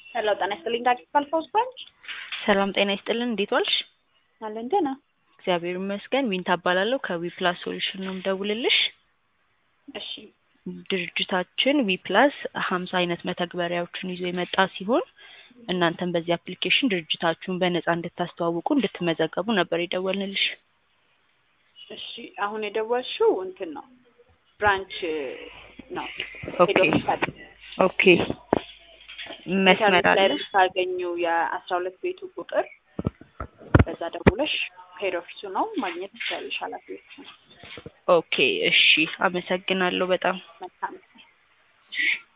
ሄሎ ጤና ይስጥልኝ ዳግማዊ ፋውስ ባንክ ሰላም ጤና ይስጥልን። እንዴት ዋልሽ? አለን ደህና። እግዚአብሔር ይመስገን። ዊንታ እባላለሁ ከዊፕላስ ሶሉሽን ነው የምደውልልሽ። እሺ ድርጅታችን ዊፕላስ ሀምሳ አይነት መተግበሪያዎችን ይዞ የመጣ ሲሆን እናንተም በዚህ አፕሊኬሽን ድርጅታችሁን በነጻ እንድታስተዋውቁ እንድትመዘገቡ ነበር የደወልንልሽ። እሺ አሁን የደወልሽው እንትን ነው ብራንች ነው ኦኬ ሄድ ኦፊስ አለ። ኦኬ መስመር ኢንተርኔት ላይ አለ። ብታገኙ የአስራ ሁለት ቤቱ ቁጥር በዛ ደውለሽ ሄድ ኦፊሱ ነው ማግኘት ትችላለሽ። ኃላፊዎቹ ነው። ኦኬ እሺ፣ አመሰግናለሁ በጣም መልካም ጊዜ። እሺ።